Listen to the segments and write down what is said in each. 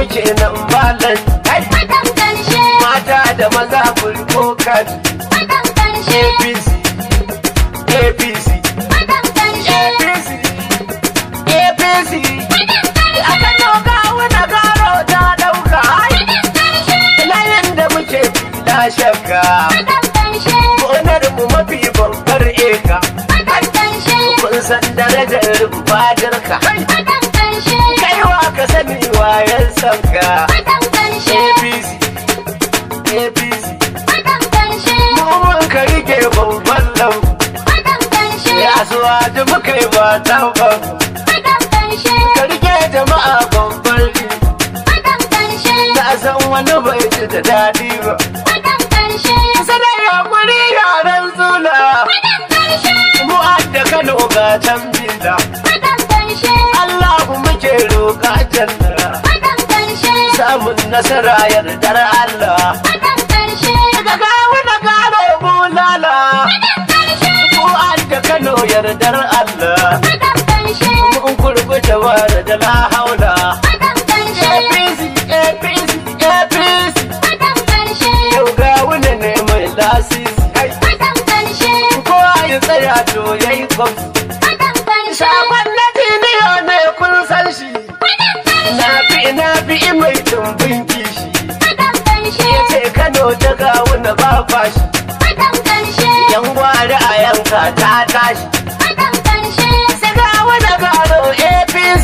kenan malam kai Faɗan ƙarshe, mata da maza burko kan faɗan ƙarshe, apc apc faɗan ƙarshe, apc apc aka doka wani garo ta dauka layin da muke na shakka faɗan ƙarshe, gonar mu mafi babbar eka faɗan ƙarshe, kun san darajar fadarka faɗan ƙarshe, kaiwa ka sani wayan sanka faɗan ƙarshe, apc apc faɗan ƙarshe, mun ka rike babban lau faɗan ƙarshe, ya zuwa da muka yi ba tamban faɗan ƙarshe, ka rike jama'a babban ri faɗan ƙarshe, na san wani bai ji da daɗi ba faɗan ƙarshe, sanar ya kuri yaran zula faɗan ƙarshe, mu da kano ga can bila faɗan ƙarshe, allahu muke roƙa janna faɗan ƙarshe, samun nasara yardar allah faɗan ƙarshe, daga gawo na gano bulala faɗan ƙarshe, mu da kano yardar allah faɗan ƙarshe, mun kurkuta wa da la haula faɗan ƙarshe, apc apc apc faɗan ƙarshe, yau ga wani ne mai lasisi kai faɗan ƙarshe, kowa ya tsaya to yayi kwamfi faɗan ƙarshe, Shagon na tiniyo ne kun san shi, faɗan ƙarshe, na fi na fi mai tumbin kishi. faɗan ƙarshe, Ya ce Kano ta gawo na ba fashi, faɗan ƙarshe, yan gwari a yanka ta tashi. faɗan ƙarshe, Sai gawo na gano APC.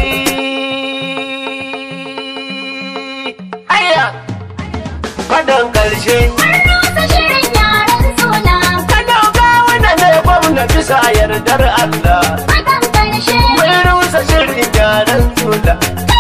Haya, fadan ƙarshe. rusa shirin yaran suna, Kano gawo na ne gwamna bisa yardar Allah. faɗan ƙarshe, Mun rusa shirin yaran sula.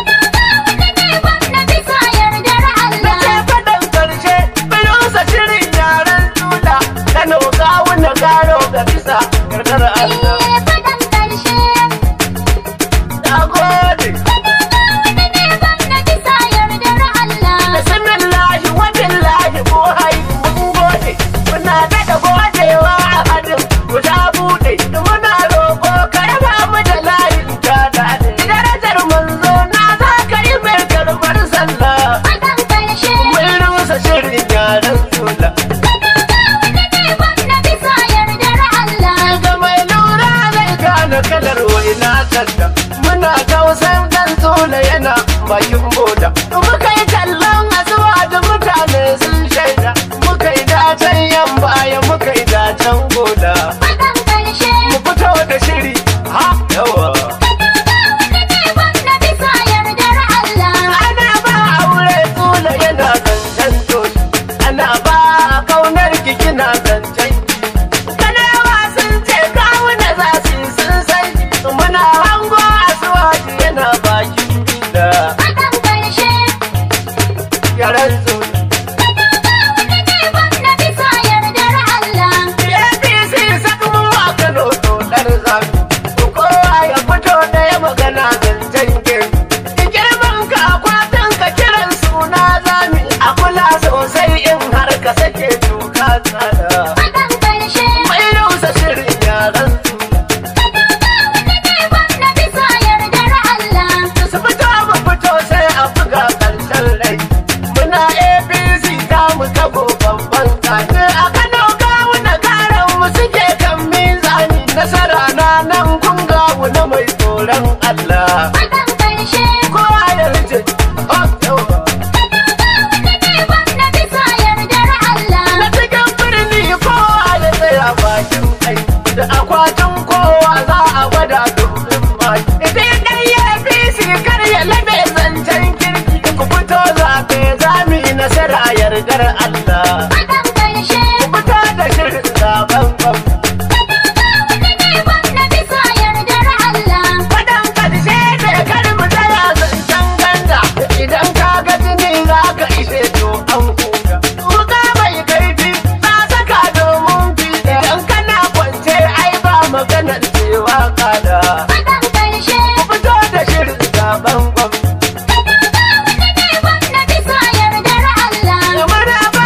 na bisa yardar Allah, Ke faɗan ƙarshe, bilusa shirin yaren tula, Kano kawo na gano ga bisa yardar Allah. eh, faɗan ƙarshe, Na gode, na bisa yardar Allah, bismillahi wa billahi ko hai mun gode. Muna daɗa godewa a hadin guda buɗe. Muna roƙo ka raba mu da layin ta daɗe. Darajar manzo na za ka yi mai karɓar sallah. faɗan ƙarshe, Mun rusa shirin yaren tula. na bisa yardar Allah, ga mai lura zai gane kalar waina talla muna tausayin dan tula yana bakin boda muka yi kallon asuwa da mutane sun shaida muka yi dacen yan baya muka yi dacen goda faɗan ƙarshe, mu fito da shiri ha yawa na bisa yardar Allah, ana ba aure tula yana zancen toshi ana ba kaunar kikina zancen kanawa sun ce kawuna za su yi sun san muna hango asuwaji yana bakin gida faɗan ƙarshe, yaran su na bisa yardar Allah, apc sakmu a kano dodar zafi kowa ya fito da ya magana zancen gari girman ka akwatin ka kiran suna zami a kula sosai in har ka sake doka tsada faɗan ƙarshe, mai rusa shirin yaran su na bisa yardar Allah, su fito mu fito sai a buga karshen rai muna apc ta mu tabo babban tsani a kano gawu na karan mu suke kan mizani nasara na nan kun gawu na mai tsoron allah faɗan ƙarshe, kowa ya rije oh, yawa. na bisa yardar Allah, na cikin birni kowa ya tsaya bakin kai da akwatin kowa za a gwada domin maki idan dan ya fi kar ya labe zancen kirki ku fito zaɓe zami nasara yardar Allah faɗan ƙarshe, ku fito da shirin zaben gwam na bisa yardar Allah, faɗan ƙarshe ne kar mu tsaya zancen ganga idan ka ga jini za ka ishe to an huta wuka mai kaifi na saka domin fi idan kana kwance ai ba maganar cewa kada faɗan ƙarshe, fito da shirin zaben gwam na bisa yardar Allah, muna ba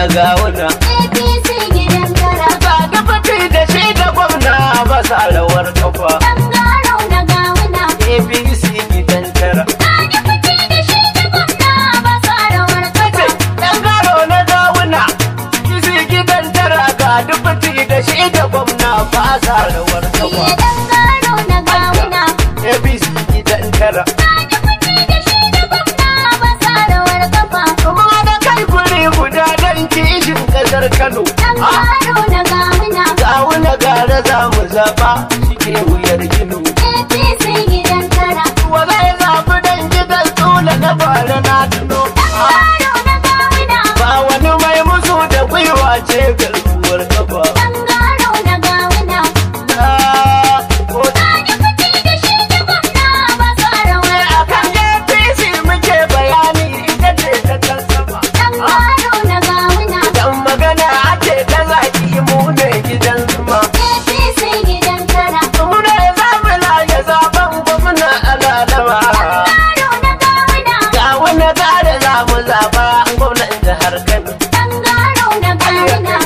gawuna APC gidan kara. ga dafati da shi da gwamna ba sa rawar kafa Ɗan garo na gawuna. apc gidan tara Sani fiti da shi da gwamna ba sa rawar kafa. Yan garo na gawuna, isi gidan tara ga dubati da shi da gwamna ba sa rawar kafa. Iye ɗan garo na gawuna. APC gidan tara. Sani fiti da shi da gwamna ba sa rawar kafa. Kuma da kai guri guda don kishin kasar Kano. Ɗan Ah, garo na gawuna. Gawuna gara za mu zaɓa shi ke wuyar gino. APC gidan kara. Wa zai zaɓi don gidan tsula na bara na tuno. Ɗan Ah, garo na gawuna. Ba wani mai musu da gwiwa ce garkuwar kafa. Ɗan garo na gawuna. Ah, ko Sani fiti da shi da gwamna ba sa rawar a kafa. kan APC muke bayani ita ce ta kan sama. Ɗan garo na gawuna. Dan magana ake ta zaki mu ne gidan zuma. APC gidan kara. Mu ne za mu laye zaben gwamna ana dama. Garo na gawuna. Ga wani tare za mu zaba gwamnan jihar Kano. Ɗan garo na gawuna.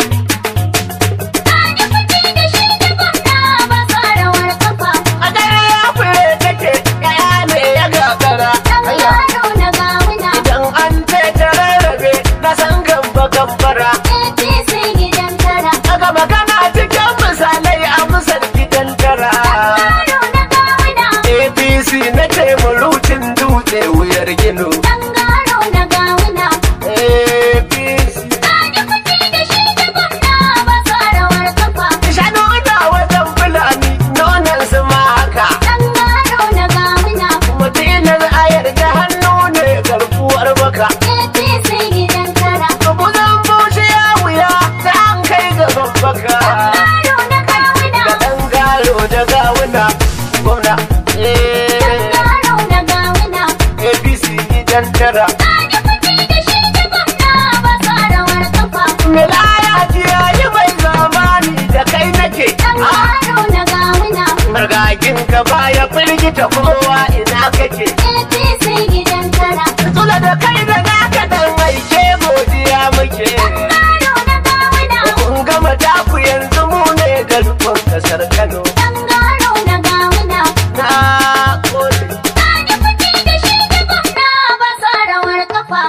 Sani fiti da shi da gwamna ba sa rawar kafa. A dare ya fure take yaya ne ya gagara. Ɗan Ayya, garo na gawuna. Idan an ce ta rarrabe na san gamba gambara. APC gidan kara. Daga magana cikin misalai a musar gidan tara. Garo na gawuna. APC na ce murucin dutse wuyar gino. Ɗan garo na gawuna. APC. Sani fiti da shi da gwamna ba sa rawar kafa. Shanu na wajen fulani nonon su ma haka. Ɗan garo na gawuna. Mutinar ayar da hannu ne garkuwar baka. APC gidan kara. Buzan bushe ya wuya ta an kai gaban baka. Garo na gawuna. Da ɗan galo da gawuna gwamna. Eh, Garo na gawuna. APC gidan tara. Sani fiti da shi da gwamna ba sa rawar kafa. Milaya jiyayi mai zamani da kai nake. Ɗan Ah, garo na gawuna. Margagin ka baya firgita kowa ina kake. APC gidan kara. Tula da kai da naka dan aike godiya muke. Garo na gawuna. Kun gama taku yanzu mu ne garkon kasar Kano. Ɗan garo na gawuna. Na gode. Sani fiti da shi da gwamna ba sa rawar kafa.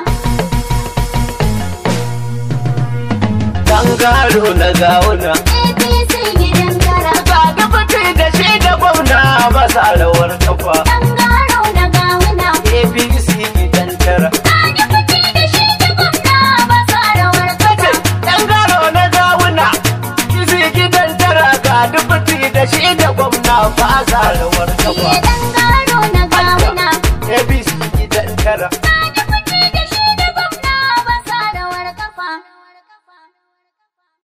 Tangaro na gawuna. APC gidan kara. Ga dafati da shi da gwamna ba sa rawar kafa. Ɗan garo na gawuna. APC gidan tara. Sani fiti da shi da gwamna ba sa rawar kafa. Tangaro na gawuna. Isi gidan tara ga dafati da shi da gwamna ba sa rawar Iye kafa. ɗan garo na gawuna. APC gidan tara.